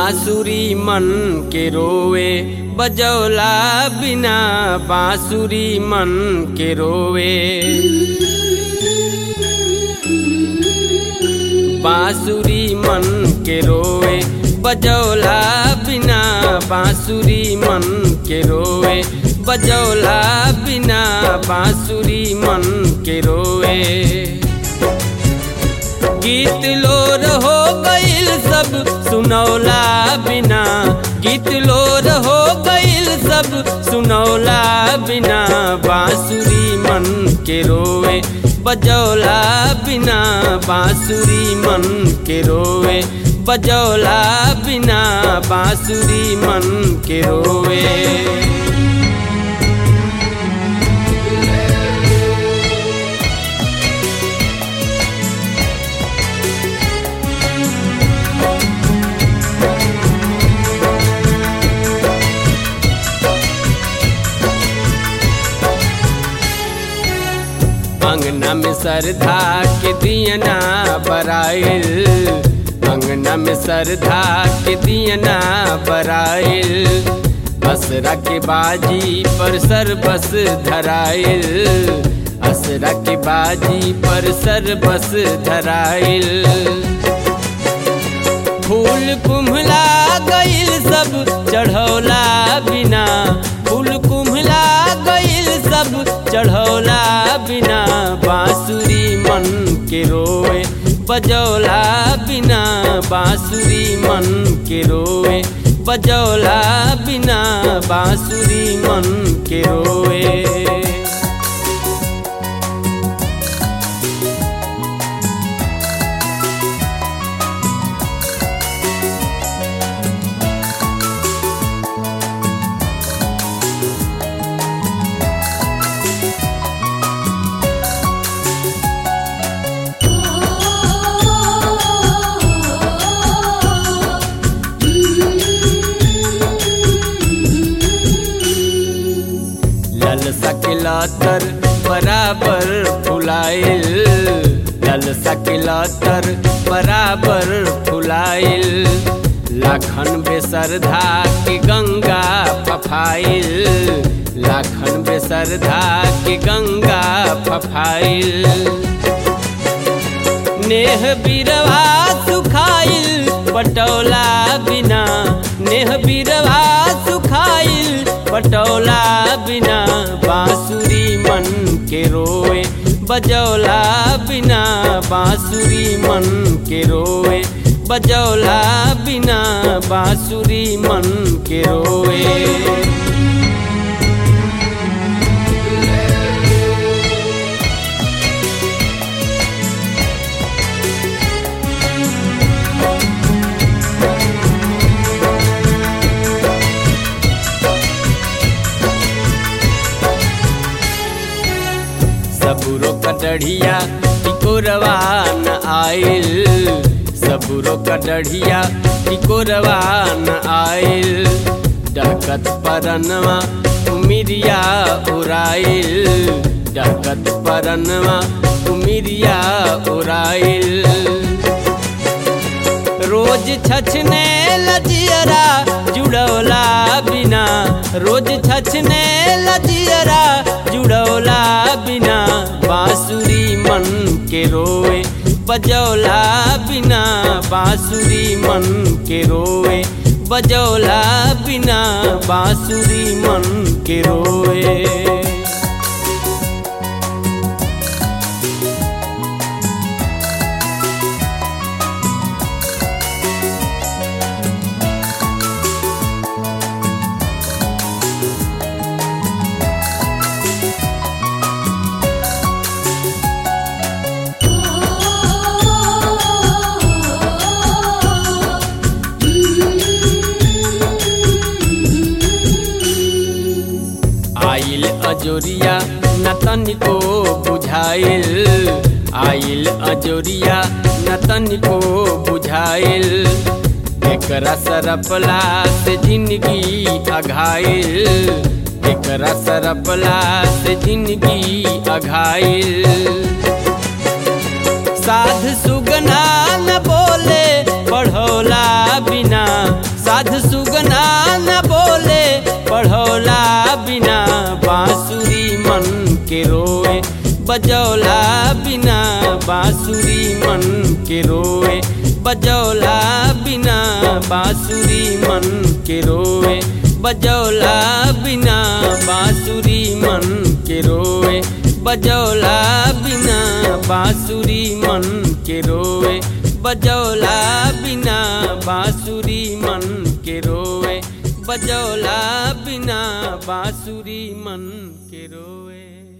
बांसुरी मन के रोवे बजौला बिना बांसुरी मन के रोवे बांसुरी मन के रोवे बजौला बिना बांसुरी मन के रोवे बजौला बिना बांसुरी मन के रोवे गीत लोर हो गईल सब सुनौला बिना गीत लोर हो गईल सब सुनौला बिना बांसुरी मन के रोवे बजौला बिना बांसुरी मन के रोवे बजौला बिना बांसुरी मन के रोवे अंगना में सरधा के दियना बराइल अंगना में सरधा के दियना बराइल असरा के बाजी पर सर बस धराइल असरा के बाजी पर सर बस धराइल फूल कुम्हला गईल सब चढ़ौला बिना फूल कुम्हला गईल सब चढ़ौला बिना बांसुरी मन के रोए बजौला बिना बांसुरी मन के रोए बजौला बिना बांसुरी मन के रोए लल सकलातर बराबर फुलाइल लल सकलातर बराबर फुलाइल लाखन बेसरधा के गंगा फफाइल लाखन बेसरधा के गंगा फफाइल नेह बिरवा सुखाइल पटौला बिना नेह बिरवा सुखाइल पटौला बिना बांसुरी मन के रोए बजौला बिना बांसुरी मन के रोए बजौला बिना बांसुरी मन के रोए सबुरो कटढ़िया टिकोरवा न आइल सबुरो कटढ़िया टिकोरवा न आइल डकत परनवा उमिरिया उराइल डकत परनवा उमिरिया उराइल रोज छछने लजियरा जुड़ौला बिना रोज छछने लजियरा जुड़ौला बिना बांसुरी मन के रोए बजौला बिना बांसुरी मन के रोए बजौला बिना बांसुरी मन के रोए आइल अजोरिया न तनिको बुझाइल आइल अजोरिया न तनिको बुझाइल एकरा सरपला से जिंदगी अघाइल एकरा सरपला से जिंदगी अघाइल साध सुगना न बोले पढ़ौला बिना बजौला बिना बांसुरी मन के रोए बजौला बिना बांसुरी मन के रोए बजौला बिना बांसुरी मन के रोए बजौला बिना बांसुरी मन के रोए बजौला बिना बांसुरी मन के रोए बजौला बिना बांसुरी मन के रोए